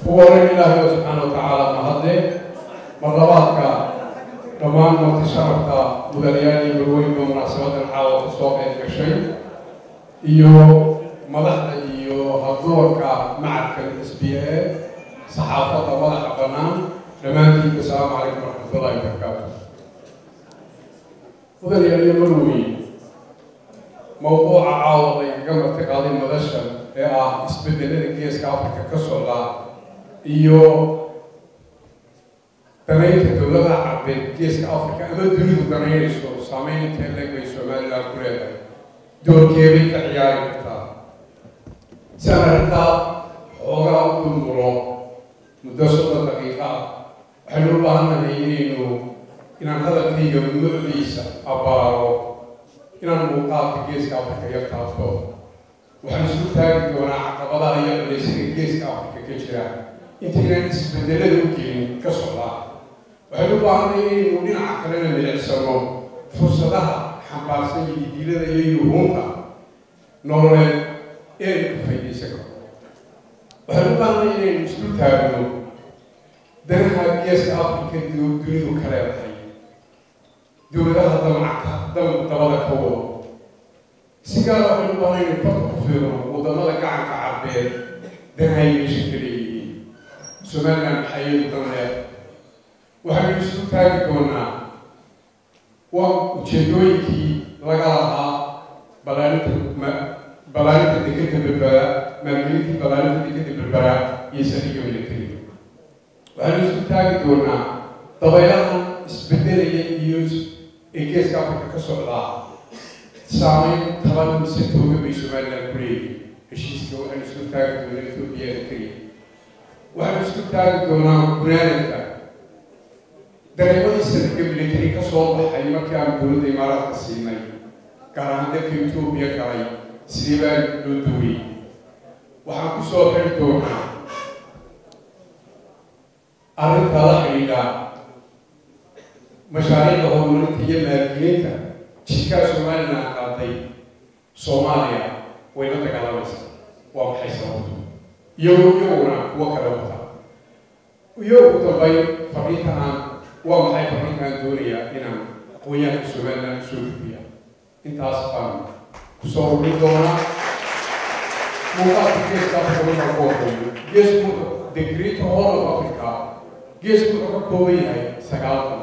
ugu horeyn ilaahay subxaana wa tacaala mahadle marlabaadka dhammaan marti sharafka mudanayaal iyo balweynba munaasabadan caawa ku soo qayb gashay iyo madaxda iyo hadoorka macadka s b a saxaafadda madaxa bannaan dhammaantiinba asalaamu calaykum waraxmatullahi wabarakaatu mudanayaal iyo marweyn mawduuca caawa laygaga martiqaaday madasha ee ah isbedelada geeska afrika ka socda iyo danaynta dowladaha carbeed geeska afrika ama dunidu danaynayso saameyn intee leeg bay somaliland ku leedahay doorkeebay ka ciyaari kartaa si aan arrintaa xoogaa u dulmulo muddo soddon daqiiqa ah waxaynu u baahannahay inaynu inaan hadalkayga nucdiisa abbaaro inaan muuqaalka geeska afrika yar taabto waxaan isku taagi doonaa caqabadaha iyo culaysyada geeska afrika ka jira intaynaan isbedelada u gelin ka socdaa waxaynu u baahanay inaynu dhinaca kalena milicsano fursadaha xambaarsan iyo idilada iyo yuhuunta nololeed ee aynu ka faydaysan karno waxaynu u baahanay inaynu isku taagno danaha geeska afrika dunidu ka leedahay dowladaha damacka dabada ka wado si gaara waxaynu baahnay inaynu farta ku fiirno wadamada gacanka carbeed danahay meesha ka leeyihiin somaliland maxayadu dan leed waxaynu isu taagi doonaa waa ujeedooyinkii laga lahaa balaarinta balaarinta dekeda berbera maalgelintii balaarinta dekeda berbera iyo sariga militariga waxaynu isu taagi doonaa dabaylahan isbedelaya iyo ee geeska afrika ka socdaa saameyn taban mise tooga bay somaliland ku leeyihin heshiiska waxaynu isku taagi doonaa etoobiya eritrea waxaynu isku taagi doonaa gunaanadka dareemadii sanadka military ka soo baxay markii aan dowladda imaaraadka siinay gaar ahaan dalka etoobiya galay sidii baa loo duway waxaan ku soo xiri doonaa arrinta la xidhiidha mashaariicda horumarinta iyo maalgelinta jidkaa somaliland qaaday soomaaliya way la dagaalamaysaa waa maxay sababtu iyagoo iyaguna kuwo kale wata iyo ugu dambeyn fariinta aan waa maxay fariinta aan doonayaa inaan aqoonyahanka somaliland soo gudbiya intaas baan kusoo urin doonaa muuqaalka geeska afrika markaa ku horreeyo geesku the great horn of africa geesku wuxuu ka kooban yahay sagaal dal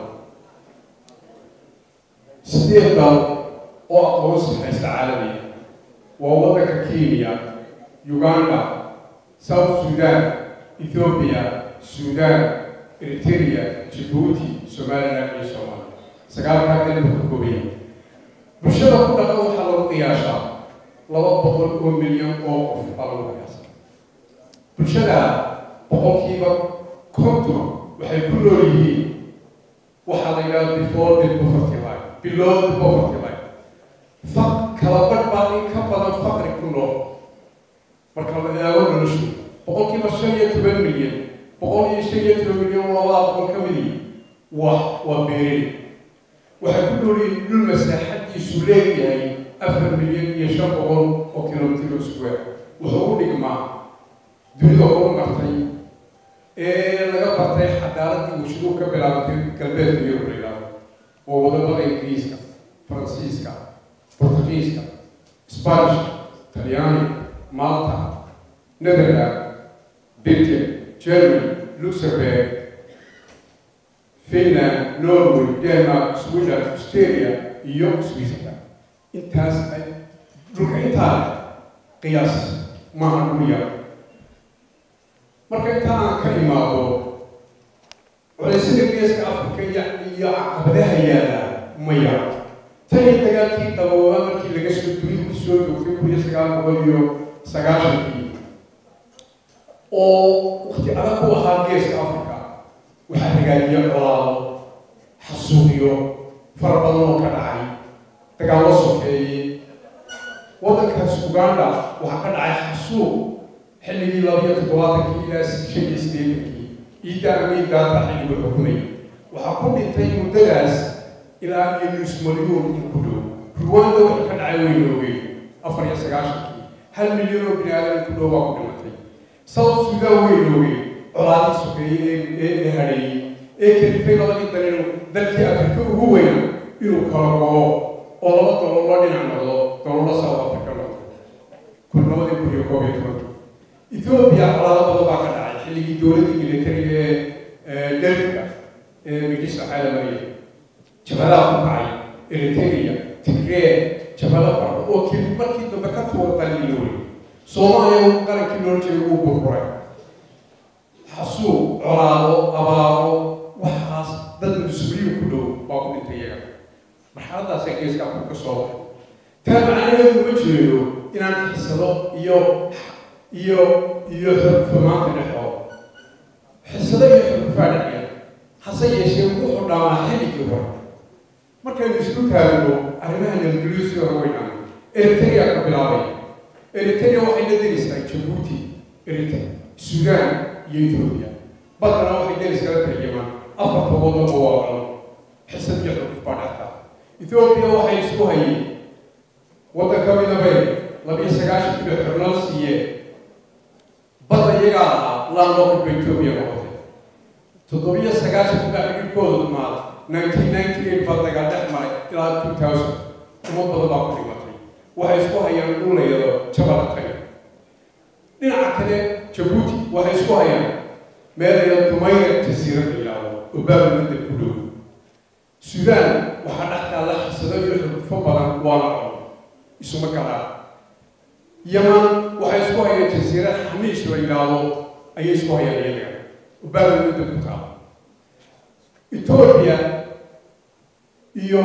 sideed dal oo aqoonsi haysta caalamiya waa waddanka kenya uganda south sudan ethiopia sudan eritrea jibuuti somaliland iyo soomaaliya sagaalkaa dal buu ka kooban yahay bulshada ku dhaqan waxaa lagu qiyaashaa laba boqol oo milyan oo qof baa lagu qiyaasa bulshada boqolkiiba konton waxay ku nool yihiin waxaa la yidhaha before the poverty line below the poverty line faq kala badh baa in ka badan faqri ku nool marka la eego noloshu boqolkiiba shan iyo toban milyan boqol iyo shan iyo toban milyan labada boqol ka midi waa waa beereli waxay ku nool yihiin dhul masaaxadiisu leeyahay afar milyan iyo shan boqol oo kilomitr square wuxuu u dhigmaa dunida ugu martay ee laga bartay xadaaradii warshaduhu ka bilaabtay galbeedka yurub la yidhaahdo waa wadamada ingiriiska faransiiska portugiiska spanish talyaani malta netherland britain germany luxembourg finland norway denmark sweden australia iyo switzerland intaas ay dhulka intaa qiyaas maaha dhul yar marka inta aan ka imaado culaysyada geeska afrika iyo iyo caqabadaha yaala ma yar tani dagaalkii dabooba markii laga soo dunidu ku soo joogtay kun iyo sagaal boqol iyo sagaashankii oo wakti adag ku ahaa geeska afrika waxaa hagaajiya colaado xasuuqiyo fara badan oo ka dhacay dagaallo sokeeyey waddankaas uganda waxaa ka dhacay xasuuq xilligii labiyo toddobaatankii ilaa shan iyo sideetankii iidda amiin daata xilligu xukumayay waxaa ku dhintay muddadaas ilaa iyo nus malyuun in ku dhow ruwanda waxay ka dhacay weynoogey afar iyo sagaashankii hal milyan oo bini aadan ku dhow baa ku dhimatay south sudan weynoogey colaadii sokeeyey ee hadheeyey ee kelifay labadii dal inuu dalkii afrika ugu weyna inuu kala go'o oo laba dolo la dhinac noqdo dolola south africa noqdo kun labadii kun iyo koob iyo tobanka ethoobiya colaado badan baa ka dhacay xilligii dowladdii militariga ee delka ee migisa xaalamariya jabadaha ku kacay eritrea tigree jabada fara oo keli markii dambe ka tuura qaliiloolay soomaaliya qarankii loo jeeda uu burburay xasuuq colaado abaaro waxaas dad mas-uuliyin ku dhow baa ku dhintay iyaga marxaladaasaa geeska afka ka soo baxay taa macnaheedu ma jeedo inaan xisado iyo iyo iyo xurfamaanta dhexooda xisado iyo xurfaa dhexya hase yeeshee wuxuu dhaamaa xilligii hore markaynu isku taagno arrimaha nabadgelyo sida hore weynaanay eritrea ka bilaabay eritrea waxay la derisaa jabuuti eritrea suudaan iyo etoobiya badana waxay deris kala tarjamaan afarta waddanba waa calo xisad iyo xuruf baa dhextaa etoobiya waxay isku hayeen waddan ka mida bay labiyo sagaashan kilo xornal siiyeen badda iyagaa lahaa landlocked ba etoobiya noqotay toddobiyo sagaashan kilo xidhibkooda dhumaad nineteen ninety eight baa dagaal dhex maray ilaa two thousand umad badan baa ku dhimatay waxay isku hayaan dhul la yado jabala taga dhinaca kale jabuuti waxay isku hayaan meel la yado dumayra jasiirad la yidhaahdo oo baabalmada ku dhow suudaan waxaa dhex taalla xisado iyo xurufo badan waana colo isuma galaan yaman waxay isku hayaan jasiirad xaniish la yidhaahdo ayay isku hayaan iyaga oo baabalmada ku taala etoobiya iyo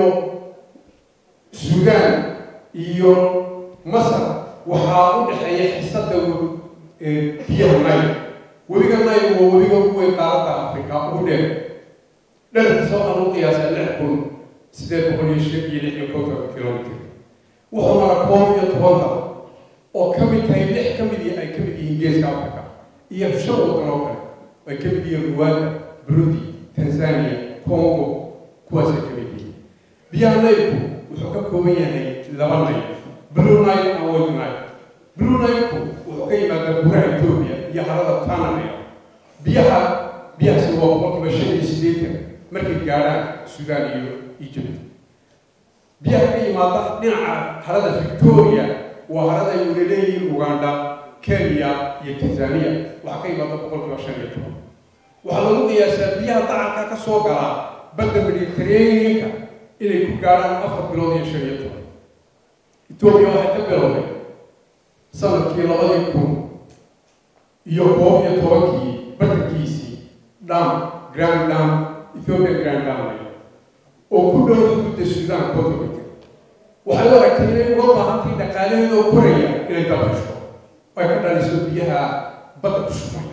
suudaan iyo masar waxaa u dhexeeya xisada biyaha nayl webiga nayl waa webiga ugu weyn qaaradda afrika ugu dheer dherkiisoo aan u qiyaasay lix kun siddeed boqol iyo shan iyo lix iyo konton kilomitr wuxuu mara koob iyo toban dal oo ka mid tahay lix ka mid ay ka mid yihiin geeska afrika iyo shan waddan oo kale ay ka mid yihiin ruwanda burundi tanzania congo kuwaasay ka mid yihiin biyaha naylku wuxuu ka kooban yahay laba nayl blue nile and white nile blue nile-ku wuxuu ka yimaadaa buraha etoobiya iyo harada tananaya biyaha biyahaasi waa boqolkiiba shan iyo siddeetan markay gaadhaan suudaan iyo egypt biyaha ka yimaada dhinaca harada victoria waa harada ay wada leeyihiin uganda kenya iyo tanzania waxaa ka yimaada boqolkiiba shan iyo toban waxaa lagu qiyaasaa biyaha dacalka ka soo galaa badda mediterraneanka inay ku gaadhaan afar bilood iyo shan iyo toban etoobiya waxay ka bilowday sanadkii labadii kun iyo koob iyo tobankii bartankiisii dam grand dam ethiopian grand dam oo ku dhow xuduudda suudaan kontometer waxay u aragtay inay uga baahantay dhaqaalaheedoo koraya inay dabasho ay ka dhaliso biyaha badda ku shubmay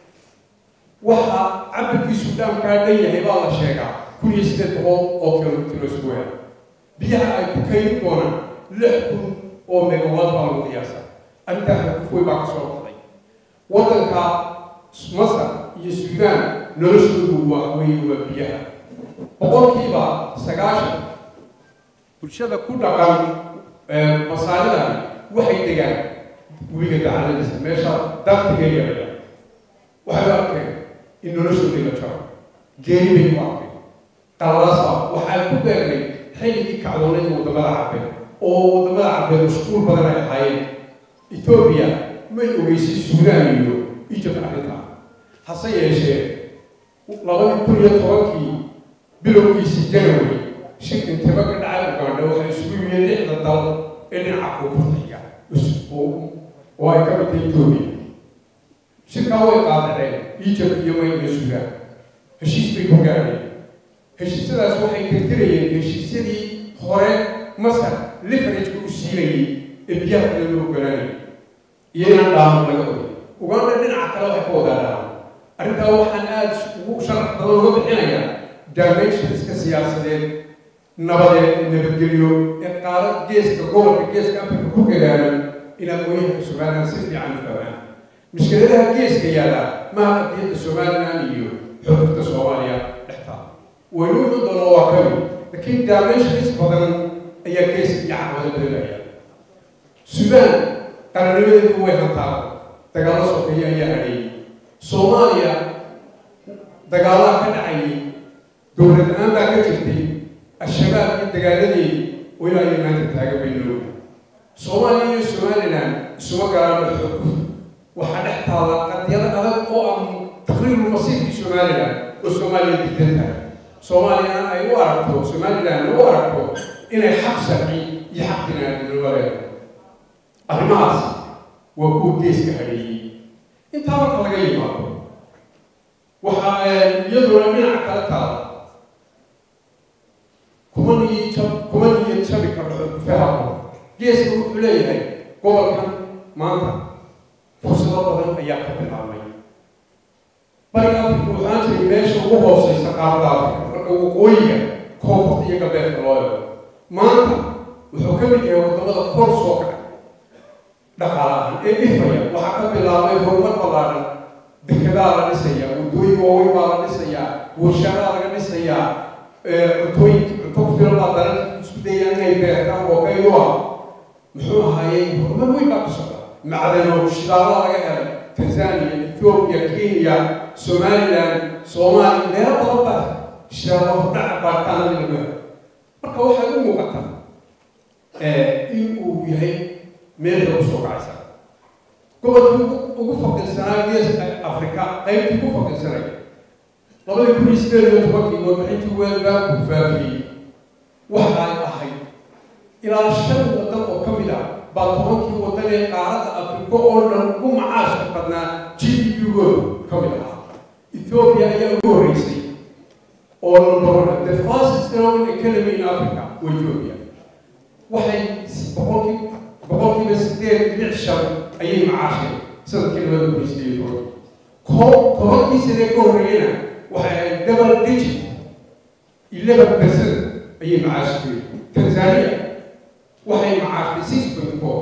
waxa cabirkii suudaankaa dhan yahay baa la sheegaa kun iyo siddeed boqol oo kilomitr oo isku weera biyaha ay ku kaydin doonaan lix kun oo megawaad baa lagu qiyaasa arrintaa xakufoy baa ka soo baxday waddanka masar iyo suudaan noloshoodu waa weeye waa biyaha boqolkiiba sagaashan bulshada ku dhaqan masaalidan waxay degaan webiga dacaladiisa meesha dartiga yaraya waxay u arkeen in noloshoodii la jaro geeri bay u arkeen qalalaasa waxaa ku beernay xilligii kacdooneed waddamada carbeed oo waddamada carbeed mashquul badan ay ahaayeen etoobiya may ogeysay suudaan iyo egypt arrintaa hase yeeshee labadii kun iyo tobankii bilowgiisii january shir intaba ka dhacay ugandha waxay isugu yimid lixda dal ee dhinaca koonfurtiga oo ay ka mid tahay etoobiya shirkaa way qaadaceen egypt iyo mayna suudaan heshiis bay ku gaadheen heshiisyadaas waxay tirtirayeen heshiisyadii hore masar lifarageka u siinayay ee biyaha kale loo ogolaanayay iyo inaan dhaamo laga oday uganda dhinaca kale waxay ka wadaa dhaamo arrintaa waxaan aada ugu sharax badan uga bixinayaa dimensionska siyaasadeed nabadeed nabadgelyo ee qaarad geeska gobolka geeska afrika ku gadaanan in aqooyahanka somalilan si fiican u fahmaan mushkiladaha geeska yaalla maha qadiyadda somalilan iyo xurufta soomaaliya dhextaa waynu iman doono waa ka mid laakiin dimensions badan ayaa geeska iyo caqabado badanaya suudaan qarannimadeedu way hantaa dagaallo sokeeye ayaa hadheeyey soomaaliya dagaalaha ka dhacayay dowlad la-aan baa ka jirtay al-shabaab iyo dagaaladeedii oo ilaa iyo maanta taagan bay noo soomaaliya iyo somalilan isuma galaano xog waxaa dhex taala qadiyado adag oo ah taqriiru masiirkii somalilan oo soomaaliya diidan tahay soomaaliyana ay u aragto somalilan u aragto inay xaq sharci iyo xaq binaadinimo leedahay arrimahaas waa kuwa geeska hadheeyey intaa marka laga yimaado waxaa iyaduna dhinaca kala taala kuma niyo jab kuma niyo jabi karto fahamo geeska wuxuu leeyahay gobolkan maanta fursado badan ayaa ka bilaabmay bariga afrika waxaan jiray meesha ugu hooseysa qaarada afrika marka waqooyiga koonfurta iyo galbeedka loo eego maanta wuxuu ka mid yahay wadamada kor soo kacay dhaqaalahan ee ifaya waxaa ka bilaabmay horumar ballaaran dekedaa la dhisayaa waddooyin waaweyn baa la dhisayaa warshadaa laga dhisayaa cuntooyin cunto ku filan baa dalalka isku dayaan inay beertaan oo kaydu ah muxuu ahaayey horumar weyn baa ku socda macdano shidaalada laga helay tanzania ethiopia kenya somaliland soomaaliya meelo badan baa shidaalo hordhaca baaritaanadii lagu helay marka waxay u muuqataa in uu yahay meel lagu soo kacaysa gobolkii ugu faqirsanaa geeska afrika qaybtii ugu faqirsanay labadii kun iyo sideed iyo tobankii warbixintii weelbaa ku faafiyey waxay ahayd ilaa shan waddan oo ka mid ah baa tobankii waddan ee qaaradda afrika oo dhan ugu macaashka badnaa g d p-gooda ka mid ahaa ethiopia ayaa ugu horreysay oo number one the fastest growing economy in africa waa ethiopia waxay boqolkii boqolkiiba sideed dhibic shan ayay macaasheen sanadkii labada kun iyo sideed iyo tobankii ko tobankii sanee ka horreeyana waxay ahayd double digit eleven percent ayay macaasheen tanzania waxay macaashay six point four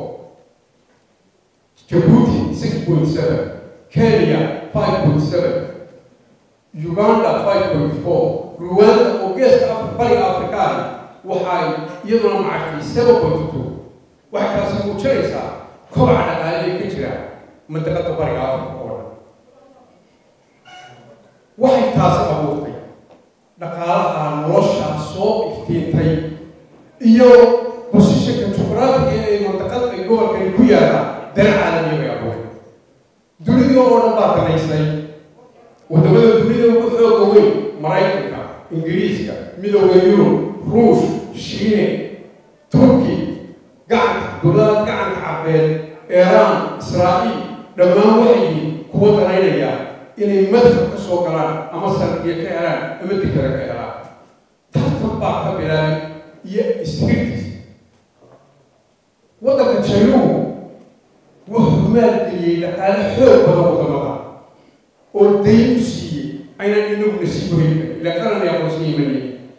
Djibouti six point seven Kenya five point seven Uganda five point four Rwanda oo geeska Af- bariga Afrikaani waxay iyaduna macaashay seven point two waxay taasi muujinaysaa kobaca dhaqaale ee ka jira mandaqada bariga Afrika oo dhan waxay taasi abuurtay dhaqaalaha nolosha soo iftiintay iyo bosishanka juqraafiga ee mandaqada ay gobolkani ku yaallaan dana caalamiya bay abuuray dunidii oo dhan baa danaysay wadamada dunida ugu xooga weyn maraykanka ingiriiska midooda yurub ruush shiine turki gacanta dowladaha gacanka cabeed eeraan israa'iil dhammaan waxay yihiin kuwa danaynaya inay madfar ka soo galaan ama sardiya ka helaan ama dikada ka helaan tartan baa ka bilaabay iyo isbirtis waddanka jaynuhu wuxuu maalgeliyey dhaqaale xoog badan wadamada oo dayn u siiyey aynan inaguna sii borin ila qaran aqoonsan yimanaya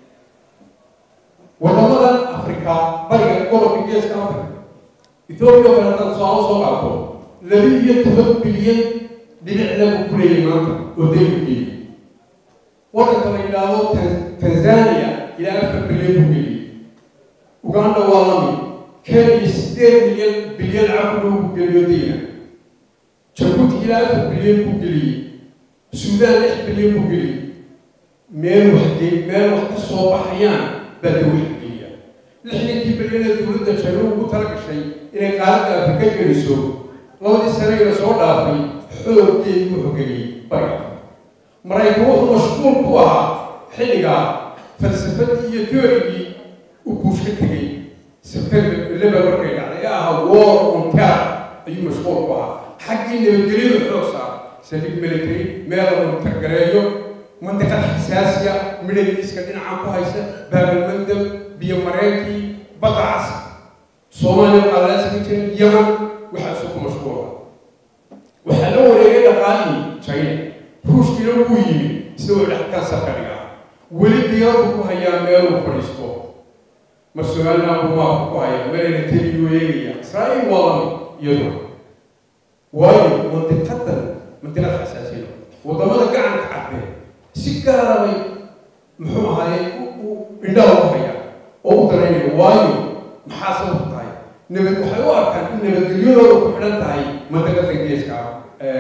wadamadan afrika bariga gobolka geeska afrika ethoobiya kale haddaan soo soo qaato laba iyo toban bilyan dhibic lagu kuleeyay maanta oo dayn u geeyey waddanka la yidhaahdo Tan- tanzania ilaa afar bilyan buu geliyey uganda waa lamid kenya sideed milyan bilyan cakulo buu geliyo dayna jabuuti ilaa afar bilyan buu geliyey suudaan lix bilyan buu geliyey meel wax ge- meel wax ka soo baxayaan baa la wax geliya lixdankii bilyan ee dowladda jaynuhu ugu tala gashay inay qaaradda afrika geliso labadii sanayna soo dhaafay xooggeedii wuxuu geliyey bariga afrika maraykan wuxuu mashquul ku ahaa xilligaa falsafadii iyo teorigii u guush ka tegey september eleven markay dhacday ee ahaa war on terror ayuu mashquul ku ahaa xaggii nabadgelyada xoog saar saldhig military meel lagu targareeyo mandiqad xasaasiya midhagiiska dhinacan ku haysa baabalmandab biyo mareenkii badda cas soomaaliya qalaaska jira yaman waxaasuu ku mashquula waxaa la wareegay dhaqaalihii china ruushkiina wuu yimi isagoo dhexkan sarka dhigaa weli diyaarku ku hayaa meeluu fadhiisto mar somaliland buu maabka ku hayaa meelana teliyuu eegaya israa'iil waa lamid iyaduna waayo mandiqadan mandiqad xasaasiya wadamada gacanka cadde si gaara bay muxuu ahaaye u indhaha ku hayaa oo u danaynaya waayo maxaa sababta tahay nabad waxay u arkaan in nabadgelyadooda ku xidhan tahay mandiqada geeska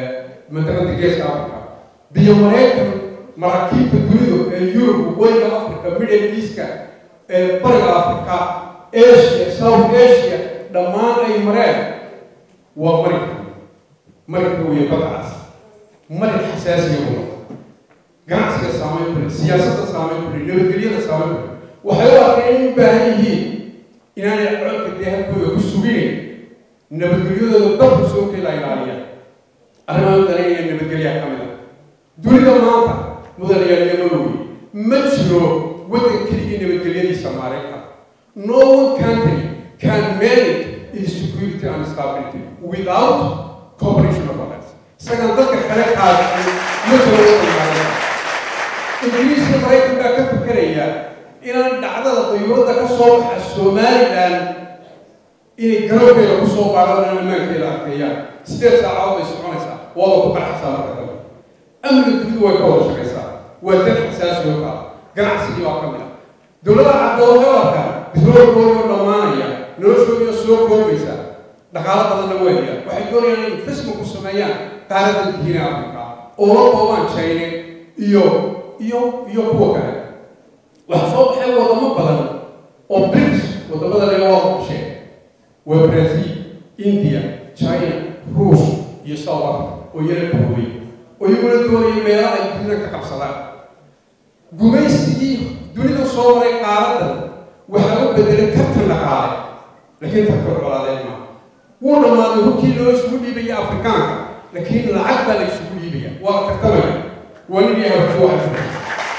mandiqada geeska africa biyo mareykan maraakiibta dunidu ee yurub waqooyiga africa middle eastka ee bariga africa asia south asia dhammaan ay mareen waa marika marika weeye badcaas marik xasaasiya wada ganacsiga saameyn kule siyaasadda saameyn kule nabadgelyada saameyn kule waxay u arkeen inay u baahan yihiin inaanay codka dee halkooda ku suginayn nabadgelyadooda dalka soo kela ilaaliya arrimaha dareynaya nabadgelyaha ka mid a dunida maanta mudanayaalayamadooyi ma jiro waddan keligii nabadgelyadiisa maareyka no one country can manage its security and stability without cooperation of others isagaan dadka kale qaadin ma jiro waddan ingiriiska maraykan baa ka fikeraya inaan dhacdada dayuuradda ka soo baxa somalilan inay garabkeeda ku soo baadhaan ammaankeeda arkeeyaan sideed saacadood bay soconaysaa waaba ku qarxaysaa marka dambe amniga dunidu way ka wada shaqaysaa waa dad xasaasi oo kaa ganacsigii baa ka mid ah dowladaha caddoodka arkaa bisroolkoodii oo dhammaanaya noloshoodii oo soo koobaysa dhaqaalo badanna weeya waxay doonayaan inay investment ku sameeyaan qaaradda diina africa oo la koobaan china iyo iyo iyo kuwa kale waxaa soo baxay wadamo badan oo brics wadamada laga wada qasheen waa brazil india china ruus iyo south africa oo yara bahoobay oo iyaguna doonaya meelaha ay dunida ka qabsadaan gumaysigii dunida soo maray qaaradan waxaa u bedelay tartan dhaqaale laakiin tartan colaadeed maaha wuu dhammaaday hubkii loo isugu dhiibaya afrikaanka laakiin lacag baa la isugu dhiibaya waa la tartamaya waa nin yahay horti waxa jira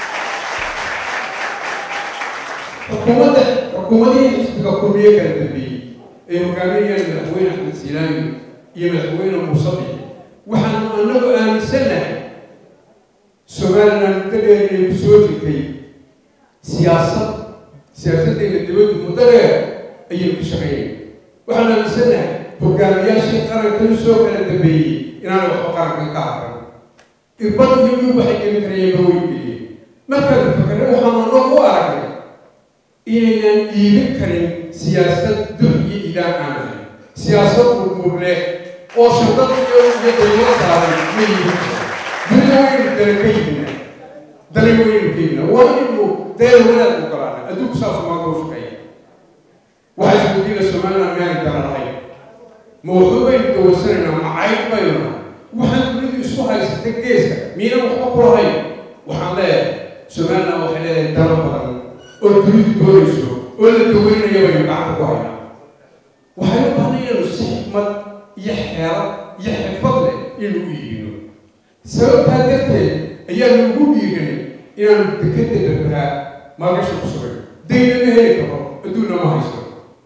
xukuumadda xukuumadihii xisbiga kulmiye kala dambeeyey ay hogaaminayaan madaxweyne axmed silaami iyo madaxweyne muuse bixi waxaanu anagu aaminsannahay somalilan muddo dheer inay ku soo jirtay siyaasad siyaasaddeena dibaddu muddo dheer ayay ku shaqeynay waxaanu aaminsannahay hogaamiyaashii qarankan soo kala dambeeyey inaanay waxba qarankan ka aqran irbad iyo dhul waxay geli karayeenba way geliyeen markaanu fakarre waxaanu anagu u aragnay inaynan iibin karin siyaasad dur iyo idaan aan ahayn siyaasad murmurle oo shadad iyo iyo daylo saaran ma iibin karo dunida waynu dala ka yimina dalay waynu ka yimina waa inaynu deel wanaag u galaana adduunku saasu maanta u shaqeeya waxaa isweydiina somaliland meelay dala lahayn ma waxba baynu dawarsanaynaa macayd baynu nahay waxaan dunidu isku haysata geeska miinan waxba ku lahayn waxaan leeyahay somaliland waxay leedahay dalo badan oo dunidu doonayso oo la daweynaya baynu gacanta ku haynaa waxay u baahnay inaynu si xikmad iyo xeelad iyo xirfad leh inaynu u iibino sababtaa darteed ayaanu ugu dhiiganay inaanu dekadda berberaa maalgasha ku sugay dayna ma heli karo adduunna ma haysto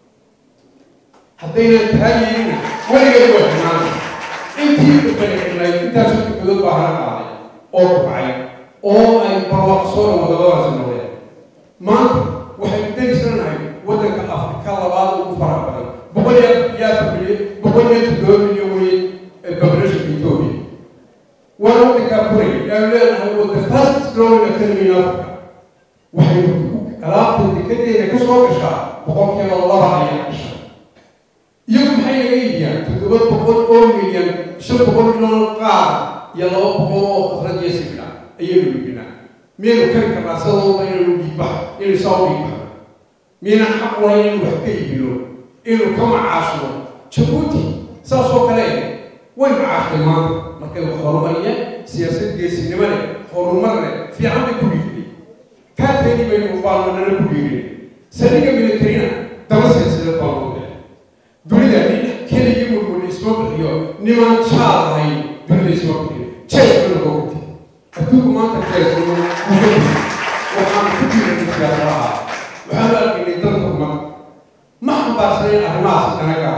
haddaynan taa yeelina weligeed waa xumaana intii barbari xidhnayd intaasoo dekadood baa hana qaaday oo kubcay oo ay barwaaqsoona wadadadaasi noqdeen maanta waxaynu darislanahay waddanka afrika labaad ugu faraha badan boqol iyo iyo afar milyan boqol iyo toddoba milyan weye populationka ethiopia waana waddankaa koraya yaanu leenahay wadda fastest growing economy in africa waxaynu alaabta dekadeena ka soo gashaa boqolkiiba laba ayaa gasha iyagu maxay naga iibiyaan toddoba boqol oo milyan shan boqol milyan qaar iyo laba boqol oo khasrad iyo sibna ayaynu iibinaa miyaynu kari karnaa sadooda inaynu dhiigbax inaynu saa u dhiigbaxno miyaynan xaq ulayn inaynu wax ka iibino inaynu ka macaashno jabuuti saas oo kale way macaashtay maanta markay wax horumariyeen siyaasad geesinimo leh horumar leh fiican bay ku dhiirinay kaateedii baynu baalmanana ku dhiirinay saldhigga militarina daba siyaasadeed baa loo galay dunida nin keligii murmur isma bixiyo niman jaal ahayn dunida isma bixiyo jees bana boogati adduunku maanta jees waxaan ku jiray siyaasadaha waxaanu arkaynay dalka umad ma xambaarsanayn arrimahaas anaga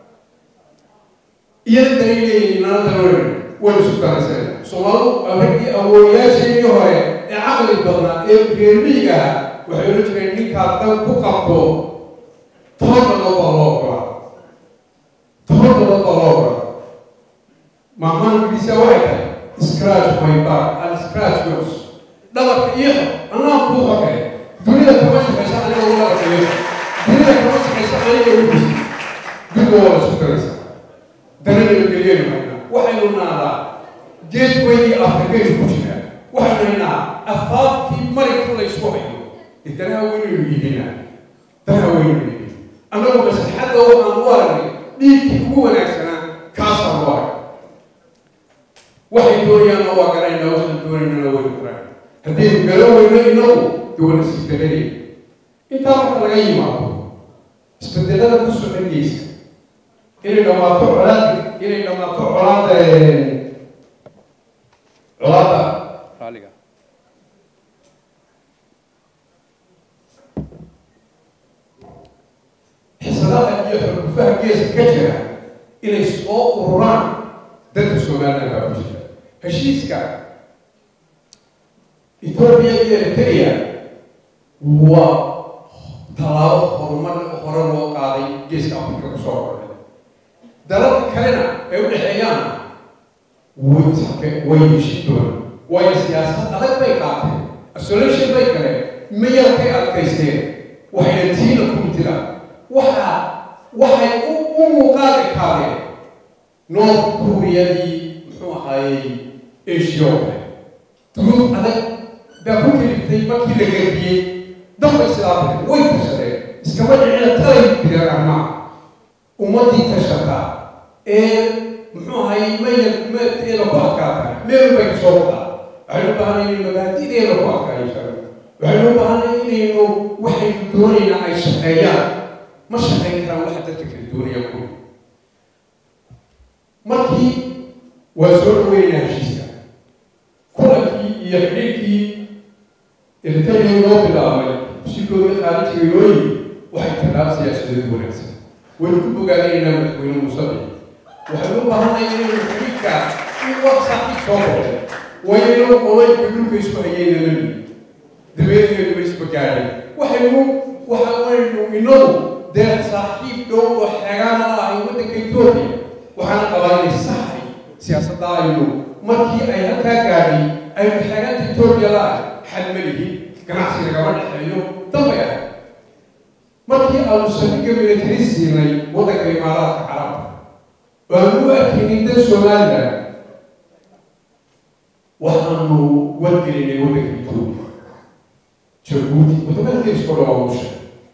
iyada danay leeyihiin nala daloolin waynu isu darayseen soomaalidu raggii awooyaasheedii hore ee caqli badnaa ee reermiyiga ah waxay ohan jireen ninkaad dan ku qabto toban dalood baa loo ogolaa toban dalood baa loo ogolaa maamaan ingiriisa waxay tahay scratch my back and scratch yours dhabarka iyo anaa kuu xogay dunida kama shaqaysa aniga ugu arkayo dunida kama shaqaysa aniga ugu dhisi dunida waa la isku daraysa danana geliyaynu haynaa waxaynu naadaa geedweydii afrikaynu ku jiraa waxaynu haynaa afaafkii marigka laysku hayo ee danaha weynaynu iibinaa danaha weynaynu iibin annagoo maslaxadda waxaan u aragnay dhiigkii ugu wanaagsanaa kaasaan u arag waxay doonayaanna waa garaynaa waxaan doonaynana waynu garan haddaynu garan weyno inagu dee wana sii daranay intaa marka laga yimaado isbedelada ku socon geysa inay dhammaato colaada inay dhammaato colaada colaada raaliga xisadaha iyo xurgufaha geeska ka jira inay soo ururaan dadka somaliland baa ku jira heshiiska etoobiya iyo eritrea waa tallaabo horumar hore loo qaaday geeska afrika kusoo ordhay dalalka kalena ay u dhexeeyaanna way way heshin doonaan waayo siyaasad adag bay qaateen isolation bay galeen mayalkay adkaysteen waxayna tiina ku jiraan waxaa waxay u u muuqaali kaadeen north koreadii muxuu ahaayey asia oo kale duruuf adag baa ku keliftay markii la garbiyey dambay sidaa way tashadeen iskama dhicina talay direen arrimaha ummaddii tashata ee muxuu ahaayey mayal meedeeda ku adkaata meel bay kasoo wadaa waxaynu u baahanay inay mabaadi'deeda ku adkaayo shaga waxaynu u baahanay inaynu waxaynu doonaynaa ay shaqeeyaan ma shaqayn karaan waxa dadka kala doonaya kuwi markii waa soo dhaweynaa heshiiska kulankii iyo xidhiirkii eritrea inoo bilaabmay shirkooda khaarijiga inoo yimi waxay tallaab siyaasadeed wanaagsan waynu ku bogaadinaynaa madaxweyne musabic waxaynu u baahanay inaynu xidhiirka in wax saaxiib soo baxay waynu qoloyka dhulka isku hayeyna ma nihin dabeedgeeduma isbagaadhay waxaynu waxa waynu inagu dee saaxiib dhow oo xeegaana la ahay waddanka etoobiya waxaana qabaa inay saxay siyaasadda aynu markii ay halkaa gaadhay aynu xeeganta etoobiya la ahay xal ma lihin ganacsi lagama dhexeeyo dambay ahay markii aanu saldhigga militari siinay waddanka imaaraadka carabta waanu u arkaynin dad somaliland waxaanu wargelinay waddanka etoobiya jabuuti wadamada geesko dhan waa usha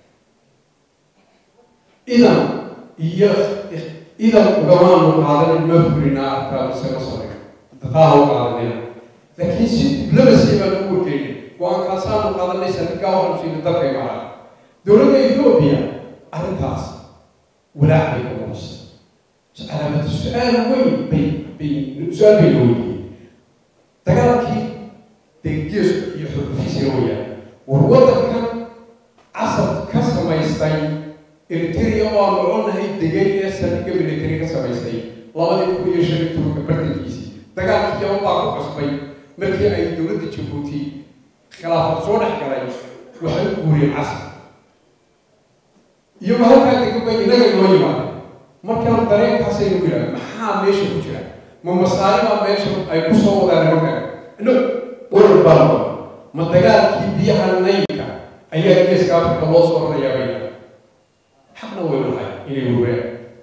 idan iyo idan ugamaanu qaadanin ma fulinaa arkaa mise ma sameyn daqaaha u qaadanaya laakiin si diblamasi baan u wargelinay go-aankaasaanu qaadanay saldhiggaa waxaanu siinay dalka imaaraadka dowladda etoobiya arrintaas walaac bay ka muujisay calaamada su-aal weyn bay bay su-aal bay la weydiiyey dagaalkii dee geesku iyo xurfiisiga wayaan war waddankan casab ka samaystay eritrea oo aan noconahay degay ee saldhigga military ka samaystay labadii kun iyo shan iyo tobanka bartankiisii dagaalkii yaman baa ku cusbay markii ay dowladda jabuuti khilaafad soo dhex galay waxay u guuriyeen casab iyagoo halkaa degan bay innaga inoo yimaadeen markaan dareenkaasaynu ku yidhaha maxaa meesha ku jira ma masaaribaa meesha ay ku soo wadaan nimanka no warar baa noqon ma dagaalkii biyaha naylka ayaa geeska afrika loo soo rarayaa bayna xaqna way lahay inay wareen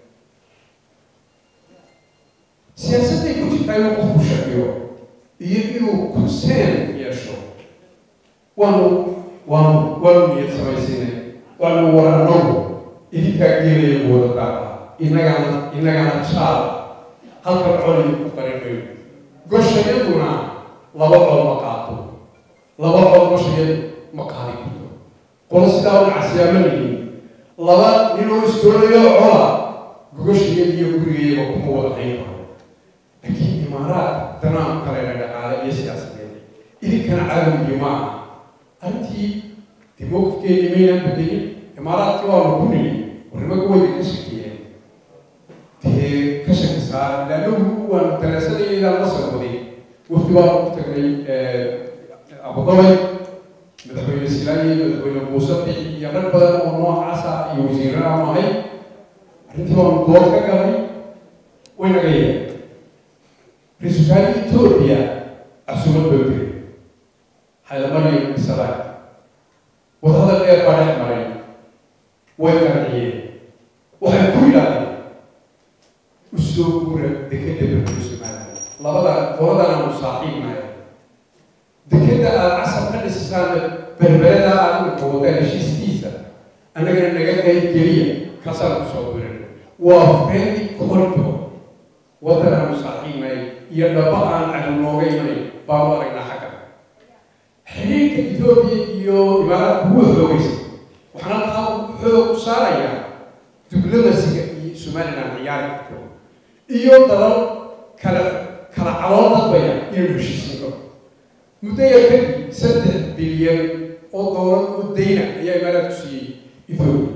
siyaasadday ku jirtaa inuu qofku shakiyo iyo inuu conseen yeesho waanu waanu waanu niyad samaysinay waanu waranogu idinkaa geelaya wada daaqa innagana innagana jaal halkan coliga ku qarin mayno goshayaduna laba col ma qaato laba col goshayadu ma qaadi karto qolo sidaa u nacasiyaa ma nihin laba ninoo istoonayo cola gogoshayada iyo gurigayaba kuma wada hayn karo laakiin imaaraad danaan kalena dhaqaale iyo siyaasadeed idinkana caawigii ma aha arrintii dee mowqifkeedii maynaan bedelin imaaraadkii waanu ku nini warnimaga wayda ka shakiyeen dee ka shaki saara laanagu waanu daraasadayadaan la socday wafdi baan ku tagnay abudabay madaxweyne silaayi madaxweyne muuse bixi iyo rag badan oo noocaasa iyo wasiirana mahay arrintii baanu dood ka galay way naga yeeen ra-iisul wasaare etoobiya casuumad baa jiray xaylamariyo isalaay wadahadal dheer baa dhex maray way qanciyeen waxay ku yidhaahdeen usoo guura dekeda berkada somaliland labada qoladana anu saaxiibnaya dekeda aada casab ka dhisisaan berberada aada u wadaan heshiiskiisa annagana naga qayb geliya kasaan kusoo diran waa friendly corridor waddan aanu saaxiibnay iyo dhaba aan cadu nooga imanay baanu aragnaa xagga xiriirka etoobiya iyo imaaraadka wuu xoogaysa waxaana taa xoog u saarayaa diblamasiga iyo somaliland ciyaari karto iyo dalal kala kala calool dadbaya inaynu heshiisino muddo yar kadib saddex bilyan oo doolar oo dayna ayaa imaaraadku siiyey etoobiya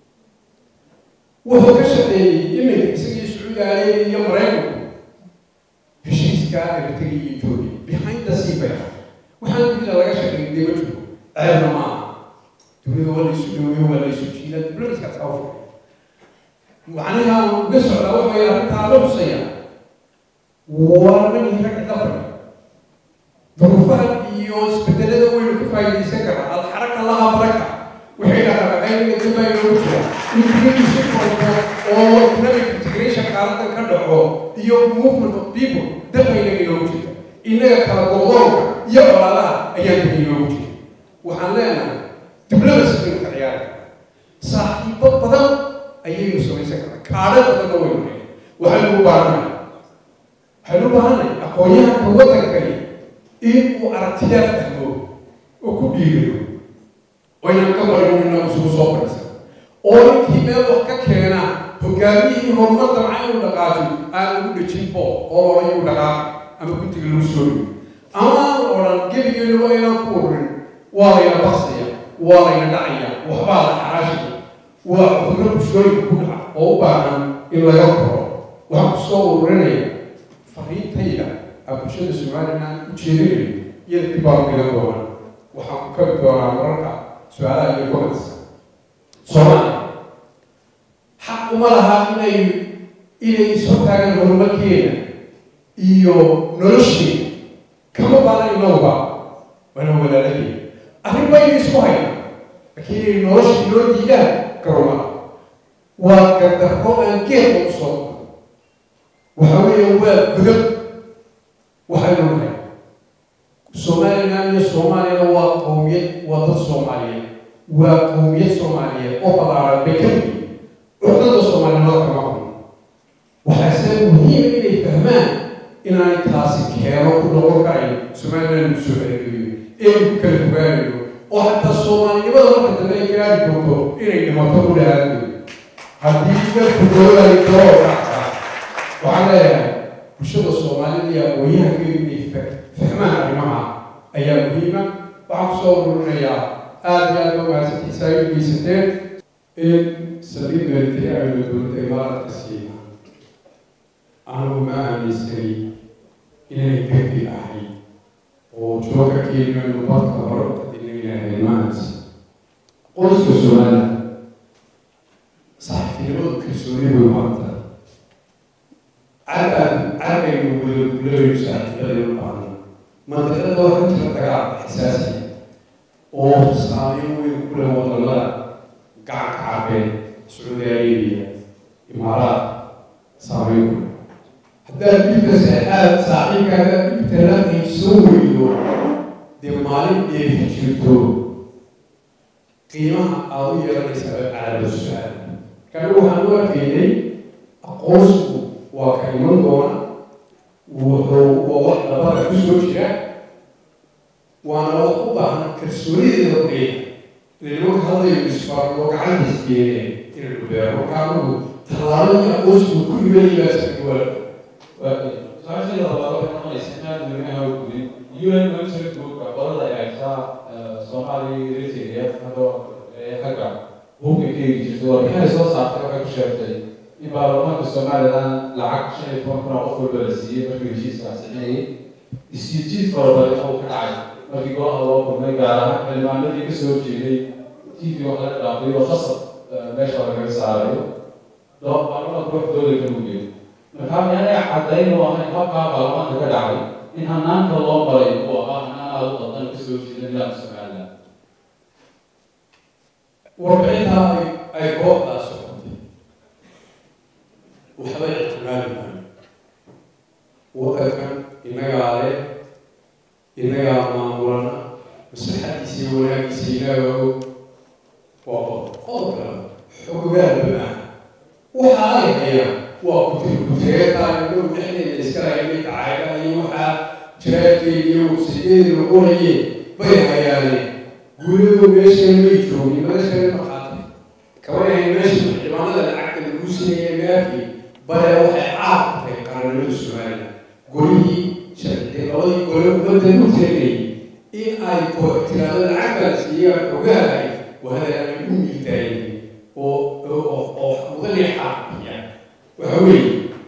wuxuu ka shaqeeyey iminka isagii sacuudi arabiya iyo maraykanku heshiiska eritrea iyo etoobiya behind the sea bay waxaan dunida laga shaqeyn dee ma jiro ceebna ma aha dunida waa laysu dhooyo waa laysu jiida dibladkaas aa furay macnaha uga socdaa waxay arrintaa la husaya waa nagii rag dafar duruufaha iyo isbedelada waynu ka faa'iidaysan karaa alxaraka laha baraka waxay dhahaa qaybiga dib baa inoogu jira in dibadiisu korto oo economic integration qaaladan ka dhaco iyo movement of people dab baa inaga inoogu jira innaga kala godoonka iyo colaadaha ayaa dib inoogu jira waxaan leenahay dibladasi baynu ka ciyaara saaxiibo badan ayaynu samaysan karnaa kaadho badanna waynu helay waxaynu u baahanay waxaynu u baahanay aqoon-yahanka waddankani in uu aragtiyaa fahmo oo ku dhiiriyo waynan ka barin inna isugu soo fadhiisan oo ninkii meel wax ka keena hogaamiyihii horumar damca inuu dhaqaajo aan lagu dhejin bo oo loodhan inuu dhaqaaqi ama guddiga lagu soo dhigo ama aanu odhan gebigeenu waa inaan ku ururin waa layna baksaya waa layna dhacaya waxbaa la xaraashaya waa cudurro bulshooyinka ku dhaca oo u baahan in laga koro waxaan ku soo ururinaya fariintayda aan bulshada somaliland u jeedinayo iyada dib baan dhigan doonaa waxaan ku kabi doonaa mararka su-aalaha iyo comments soomaaliya xaq uma laha inay inay soo taagaan horumarkeena iyo nolosheena kama baana inooba waana walaalaheen arrin baynu isku hayna laakiin inay nolosha inoo diidaan garomada waa gardarro aan geedka u soo waxa weeye waa gudab waxaynu nahay somaliland iyo soomaaliyana waa qowmiyad waa dad soomaaliyeed waa qowmiyad soomaaliyeed oo balaaran bay ka yihiin cudada soomaalinimada kama qun waxaase muhiim inay fahmaan inaanay taasi keeno ku noqon karayn somaliland lagu soo celgeliyo ee lagu kala fogaanayo oo xataa soomaalinimada marka dambe ay gaari doonto inay dhimato u dhahaanayo haddii dadku doodaay daroo dhacda waxaan leeyahay bulshada soomaalida iyo aqoonyahankeedu inay fahmaan arrimaha ayaa muhiima waxaan kusoo ururinayaa aada iyo aada mahadsantiisa ay u geysateen in saliid meeltay aynu dowladda imaaraadka siina anigu ma aaminsanay inay degdeg ahay oo jooga keenaynu badka hore u qadinaynahay maansi qoyska soomaalida saaxiibtinimadu kalsooni way maanta cadaan cadaynu wada gulayno saaxiibadaynu baahno mandiqada waxaa jira dagaal xasaasi oo saameyn weyn ku leh wadamada gacanka carbeed sacuudi arabiya imaaraad saameyn ku leh haddaad dhibka saxaad saaxiibkaaga dhibka la qaybsoo weydo dee maalin dheefi jirto qiimaha aada u yeelanaysaa calaamad su-aal marka anigu waxaan u arkaynay aqoonsku waa ka iman doona wuxuu waa wax labada ku soo jira waana wax u baahan kalsoonideeda qeya nimanka hadlayo isfaarlo gacantiis keeneen inaynu beero marka anigu tallaabadii aqoonsku ku imanaybaasa duwal su-aashayda labaad waxay noqonaysa inaad weynaha gudin un military groupka qolada ay haysaa soomaaliya eritrea hadoo xagga hubka ka hegi jirtay warbixinay soo saartay waxay ku sheegtay in baarlamaanka somaliland lacag shan iyo toban kun oo qof walba la siiyey markii heshiiska ansixinayay isjiid fara badan oo ka dhacay markii golaha loo kulmay gaar ahaan xildhibaanadii ka soo jeeday tv wax laga dhaafay oo khasab meesha lagaga saarayo baarlamaanka wax dooda ka mugeyo markaa miyaanay caddayn u ahayn habkaa baarlamaanka ka dhacay in hanaanka loo maray uu ahaa hanaan aada u qadan ka soo jeeda nidaamka somaliland warbixintaa ay ay kooxdaa socotay waxba ictimaali maayo waddankan inagaa maamulana maslaxadiisa iyo wanaagiisa ilaaga og waa qodob qodob kale xogogaal ma waxa ay hayaan waa kutirkuteetaan dhow dhexdeeda iska hayay dacaga iyo waxaa jiraadkeeda iyo wasiyadeeda qorayeen bay hayaane guuladoo meeshan may joogin madashana maqaatay kabanay meesha cibaanada lacagta lagu siinaya meelkii bale waxay caad tahay qarannimada soomaaliya golihii sharci labadii gole ummadda u teegayay in ay ko tiraado lacagtaas iyo ogahay wahada ay u miildaayeen oo oo mudane xaaqiya waxa weeye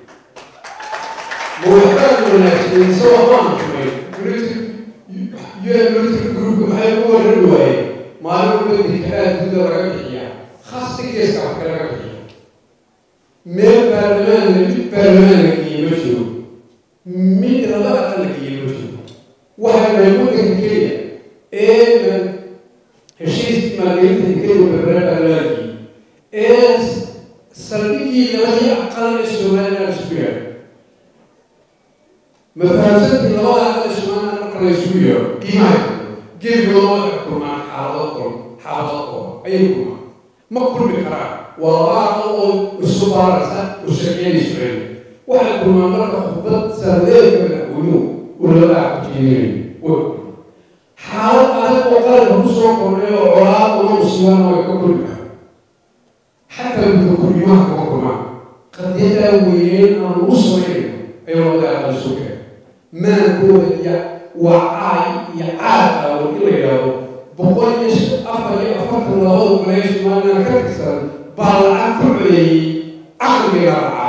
ma waxbaan wanaagsan isagoo maan tumay military groupka maxay ku waran waayeen maalin waddanka aad guda laga bixiyaa khasta geeska wax kalaga bixiya meel baarlamaan mid baarlamaan la geeye ma jiro mid laba aqal la geeye ma jiro waxay nahay waddanka keliya ee heshiiskii maalgelinta keliya berbera baarlamaanki ee saldhigii labadii aqal ee somaliland isku yaadho mafahamsantii labada aqal ee somaliland marka la isugu yeedho qiimaha geligooda waxay kulmaan xaalado qol xaalado qol ayay kulmaan ma kulmi karaan waa laba aqal oo isu baaraysa oo shaqeynaysu celi waxay kulmaan marka khudbad sardeedka madaxweynuhu uu labada aqal jeedinayo way xaalad adag oo qaranka kusoo kordhay oo colaad uma musiibana way ka kulmi karaan xataa gudakurimaha kama kulmaan qadiyadaa weyneen aan ugu samaynayo ayuu labada aqal isu keenay maankooda iyo waa caay iyo caad aawo in la yidhaahdo boqol iyo afar iyo afartan labada goleya somaliland ka tirsan baa lacag ku codeeyey caqligaa lacaa